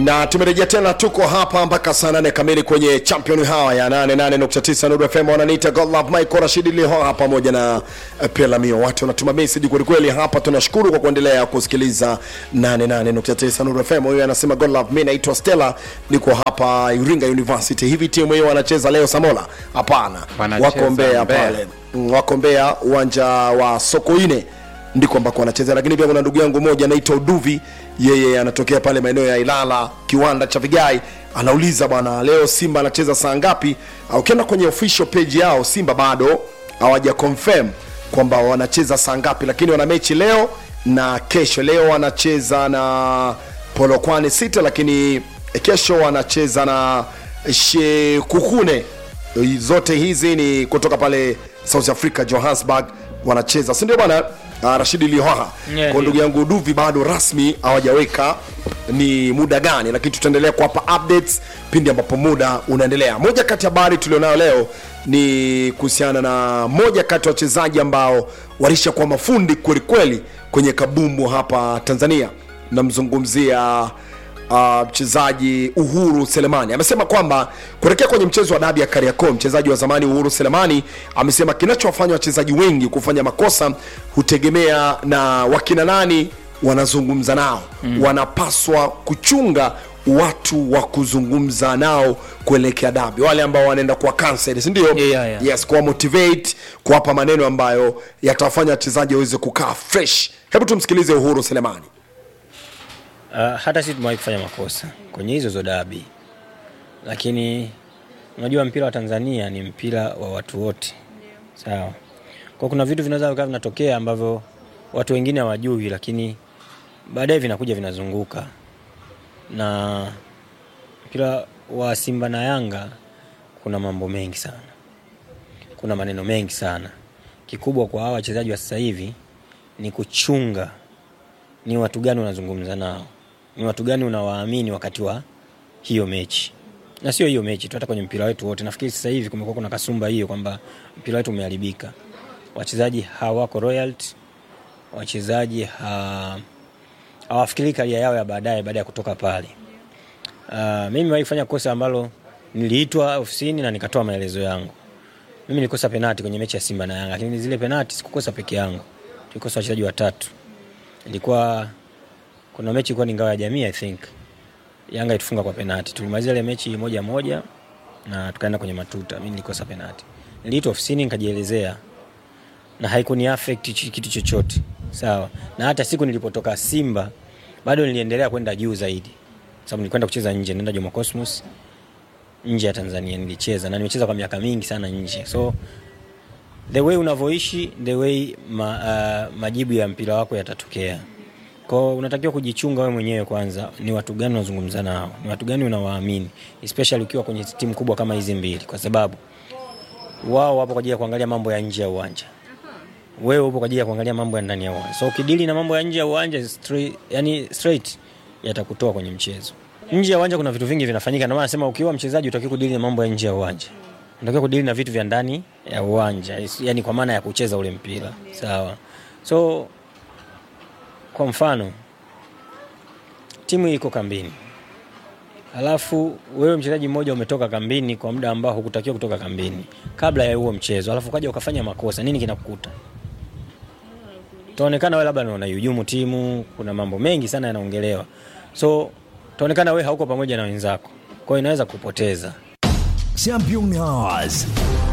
na tumerejea tena, tuko hapa mpaka saa nane kamili kwenye champion hawa ya 88.9 Nuru FM. Wananiita God Love Michael Rashid Lihoha pamoja na eh, Pelamio. Watu wanatuma message kweli kweli hapa, tunashukuru kwa kuendelea kusikiliza 88.9 Nuru FM. Huyu anasema God Love, mimi naitwa Stella, niko hapa Iringa University. Hivi timu hiyo wanacheza leo Samola? Hapana, Wanacheza wako Mbeya Mbeya. pale, Mm, wako Mbeya uwanja wa Sokoine ndiko ambako anacheza, lakini pia kuna ndugu yangu mmoja anaitwa Uduvi, yeye anatokea pale maeneo ya Ilala, kiwanda cha Vigai. Anauliza bwana, leo Simba anacheza saa ngapi? Ah, Ukienda kwenye official page yao Simba bado hawaja confirm kwamba wanacheza saa ngapi, lakini wana mechi leo na kesho. Leo wanacheza na Polokwane City, lakini kesho wanacheza na Shekukune zote hizi ni kutoka pale South Africa Johannesburg wanacheza si ndio bwana uh, Rashidi Lihoha Yeah, kwa ndio. ndugu yangu Duvi bado rasmi hawajaweka ni muda gani lakini tutaendelea kuwapa updates pindi ambapo muda unaendelea moja kati ya habari tulionayo leo ni kuhusiana na moja kati ya wachezaji ambao walishakuwa mafundi kwelikweli kwenye kabumbu hapa Tanzania namzungumzia uh, mchezaji Uhuru Selemani amesema kwamba kuelekea kwenye mchezo wa dabi ya Kariakoo, mchezaji wa zamani Uhuru Selemani amesema kinachowafanya wachezaji wengi kufanya makosa hutegemea na wakina nani wanazungumza nao mm. wanapaswa kuchunga watu wa kuzungumza nao kuelekea dabi, wale ambao wanaenda kuwa cancel, si ndio? Yeah, yeah, yeah. Yes, kuwa motivate, kuwapa maneno ambayo yatawafanya wachezaji waweze kukaa fresh. Hebu tumsikilize Uhuru Selemani. Uh, hata sisi tumewahi kufanya makosa kwenye hizo zo dabi, lakini unajua mpira wa Tanzania ni mpira wa watu wote, sawa. Kwa kuna vitu vinaweza vikawa vinatokea ambavyo watu wengine hawajui, lakini baadaye vinakuja vinazunguka. Na mpira wa Simba na Yanga kuna mambo mengi sana, kuna maneno mengi sana. Kikubwa kwa hawa wachezaji wa sasa hivi ni kuchunga ni watu gani unazungumza nao, ni watu gani unawaamini wakati wa hiyo mechi, na sio hiyo mechi tu, hata kwenye mpira wetu wote. Nafikiri sasa hivi kumekuwa kuna kasumba hiyo kwamba mpira wetu umeharibika, wachezaji hawako royalty, wachezaji ha, hawafikiri karia yao ya baadaye baada ya kutoka pale. Uh, mimi nimewahi kufanya kosa ambalo niliitwa ofisini na nikatoa maelezo yangu. Mimi nilikosa penati kwenye mechi ya Simba na Yanga, lakini zile penati sikukosa peke yangu, tulikosa wachezaji watatu ilikuwa kuna mechi ilikuwa ni ngao ya jamii I think Yanga itufunga kwa penati. Tulimaliza ile mechi moja moja na tukaenda kwenye matuta. Mimi nilikosa penati. Niliitwa ofisini nikajielezea na haikuni affect chi- kitu chochote. Sawa. Na hata siku nilipotoka Simba bado niliendelea kwenda juu zaidi. Sababu nilikwenda kucheza nje, nenda Jomo Cosmos nje ya Tanzania nilicheza na nimecheza kwa miaka mingi sana nje. So the way unavyoishi the way ma, uh, majibu ya mpira wako yatatokea kwao unatakiwa kujichunga wewe mwenyewe kwanza ni watu gani unazungumza nao ni watu gani unawaamini especially ukiwa kwenye timu kubwa kama hizi mbili kwa sababu wao wapo kwa ajili ya kuangalia mambo ya nje ya uwanja wewe upo kwa ajili ya kuangalia mambo ya ndani ya uwanja so ukidili na mambo ya nje ya uwanja straight, yani straight yatakutoa kwenye mchezo nje ya uwanja kuna vitu vingi vinafanyika ndio maana nasema ukiwa mchezaji utakiwa kudili na mambo ya nje ya uwanja unatakiwa kudili na vitu vya ndani ya uwanja yani kwa maana ya kucheza ule mpira sawa so kwa mfano timu iko kambini alafu wewe mchezaji mmoja umetoka kambini kwa muda ambao hukutakiwa kutoka kambini kabla ya huo mchezo alafu ukaja ukafanya makosa nini kinakukuta utaonekana wewe labda unaihujumu timu kuna mambo mengi sana yanaongelewa so utaonekana wewe hauko pamoja na wenzako kwa hiyo inaweza kupoteza Champion Hours.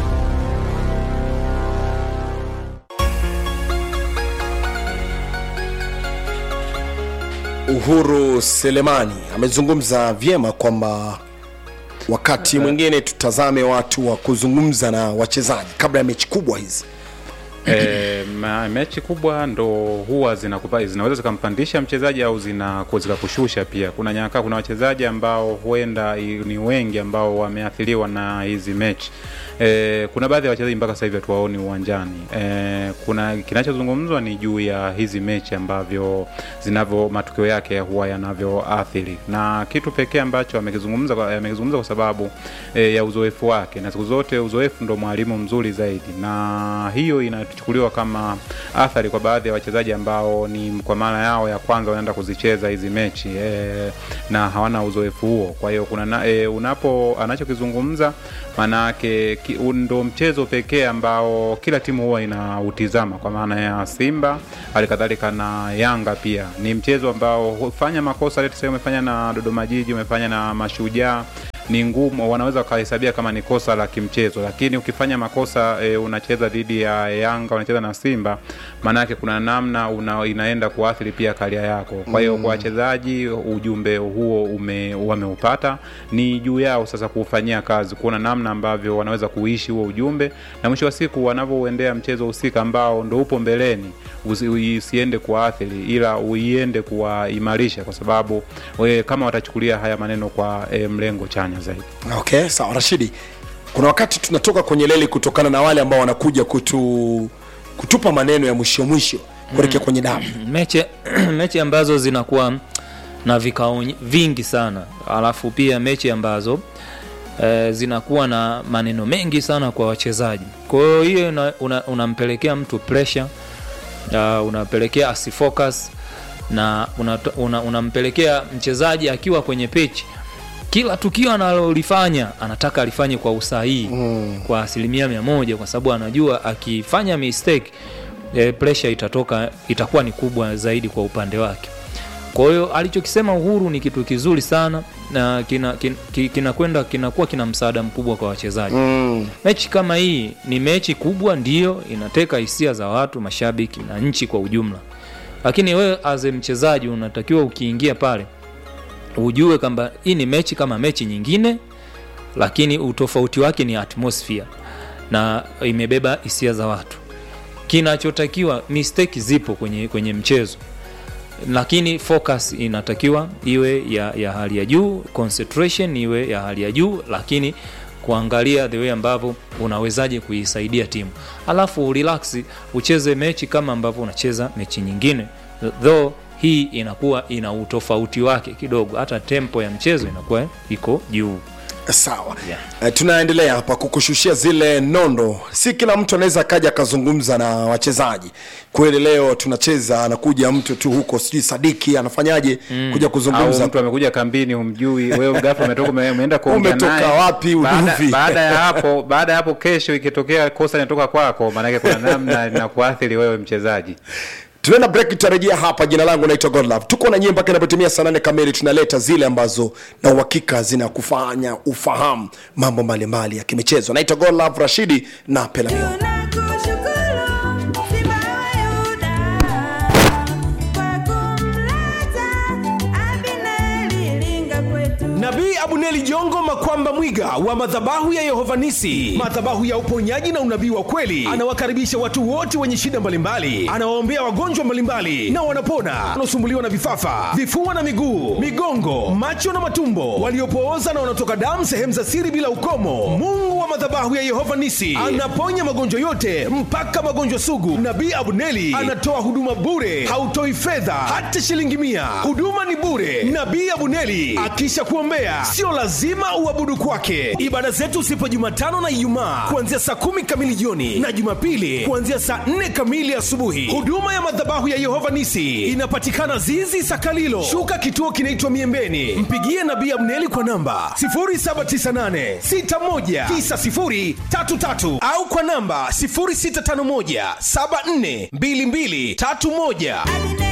Uhuru Selemani amezungumza vyema kwamba wakati mwingine tutazame watu wa kuzungumza na wachezaji kabla ya mechi kubwa hizi. e, ma, mechi kubwa ndo huwa zinakupa, zinaweza zikampandisha mchezaji au zina zikakushusha pia. Kuna nyaka, kuna wachezaji ambao huenda i- ni wengi ambao wameathiriwa na hizi mechi e, kuna baadhi ya wachezaji mpaka sasa hivi hatuwaoni uwanjani e, kuna kinachozungumzwa ni juu ya hizi mechi ambavyo zinavyo matokeo yake huwa yanavyoathiri, na kitu pekee ambacho amekizungumza kwa- amekizungumza kwa sababu e, ya uzoefu wake, na siku zote uzoefu ndo mwalimu mzuri zaidi, na hiyo inatu yakichukuliwa kama athari kwa baadhi ya wachezaji ambao ni kwa maana yao ya kwanza wanaenda kuzicheza hizi mechi e, na hawana uzoefu huo. Kwa hiyo kuna na, e, unapo anachokizungumza maana yake ki- ndo mchezo pekee ambao kila timu huwa inautizama kwa maana ya Simba halikadhalika na Yanga pia. Ni mchezo ambao hufanya makosa, let's say umefanya na Dodoma Jiji, umefanya na Mashujaa ni ngumu, wanaweza wakahesabia kama ni kosa la kimchezo, lakini ukifanya makosa e, unacheza dhidi ya Yanga, unacheza na Simba, maana yake kuna namna una, inaenda kuathiri pia karia yako. Kwa hiyo kwa wachezaji ujumbe huo ume, wameupata, ni juu yao sasa kuufanyia kazi, kuona namna ambavyo wanaweza kuishi huo ujumbe, na mwisho wa siku wanavyouendea mchezo husika ambao ndo upo mbeleni usi- usiende kuwaathiri, ila uiende kuwaimarisha, kwa sababu we, kama watachukulia haya maneno kwa e, mlengo chanya zaidi. okay sawa rashidi kuna wakati tunatoka kwenye leli kutokana na wale ambao wanakuja kutu kutupa maneno ya mwisho mwisho kuelekea kwenye damu mechi, mechi ambazo zinakuwa na vikao vingi sana alafu pia mechi ambazo e, zinakuwa na maneno mengi sana kwa wachezaji kwa hiyo hiyo una- una- unampelekea mtu pressure uh, unapelekea asifocus na unato- una- unampelekea una mchezaji akiwa kwenye pitch kila tukio analolifanya anataka alifanye kwa usahihi mm. kwa asilimia mia moja kwa sababu anajua akifanya mistake e, pressure itatoka itakuwa ni kubwa zaidi kwa upande wake kwa hiyo alichokisema uhuru ni kitu kizuri sana na kinakwenda kina, kina, kinakwenda- kinakuwa kina msaada mkubwa kwa wachezaji mm. mechi kama hii ni mechi kubwa ndio inateka hisia za watu mashabiki na nchi kwa ujumla lakini wewe as a mchezaji unatakiwa ukiingia pale ujue kwamba hii ni mechi kama mechi nyingine lakini utofauti wake ni atmosphere na imebeba hisia za watu kinachotakiwa mistake zipo kwenye, kwenye mchezo lakini focus inatakiwa iwe ya, ya hali ya juu concentration iwe ya hali ya juu lakini kuangalia the way ambavyo unawezaje kuisaidia timu alafu relax ucheze mechi kama ambavyo unacheza mechi nyingine though hii inakuwa ina utofauti wake kidogo hata tempo ya mchezo inakuwa iko juu sawa yeah. tunaendelea hapa kukushushia zile nondo si kila mtu anaweza akaja akazungumza na wachezaji kweli leo tunacheza anakuja mtu tu huko sijui sadiki anafanyaje mm. kuja au kuzungumza mtu amekuja kambini humjui wewe ghafla umetoka ume- umeenda kuongea Umetoka naye. wapi, baada, uduvi? baada ya hapo baada ya hapo kesho ikitokea kosa linatoka kwako maanake kuna namna linakuathiri wewe mchezaji tunaenda break tutarejea hapa jina langu naitwa godlove tuko na nyie mpaka inapotimia saa nane kamili tunaleta zile ambazo na uhakika zinakufanya ufahamu mambo mbalimbali ya kimichezo naitwa godlove rashidi na pelamio Tunakushukuru Simba wa Yuda kwa kumleta Abineri Linga kwetu. nabii abuneli jongo makwamba mwiga wa madhabahu ya yehovanisi madhabahu ya uponyaji na unabii wa kweli anawakaribisha watu wote wenye shida mbalimbali anawaombea wagonjwa mbalimbali na wanapona wanaosumbuliwa na vifafa vifua na miguu migongo macho na matumbo waliopooza na wanaotoka damu sehemu za siri bila ukomo mungu wa madhabahu ya yehova nisi anaponya magonjwa yote mpaka magonjwa sugu nabii abuneli anatoa huduma bure hautoi fedha hata shilingi mia huduma ni bure nabii abuneli akisha kuombea sio lazima uabudu kwake ibada zetu zipo jumatano na ijumaa kuanzia saa kumi kamili jioni na jumapili kuanzia saa nne kamili asubuhi huduma ya madhabahu ya yehova nisi inapatikana zizi sakalilo shuka kituo kinaitwa miembeni mpigie nabii abneli kwa namba 798619033 au kwa namba 0651742231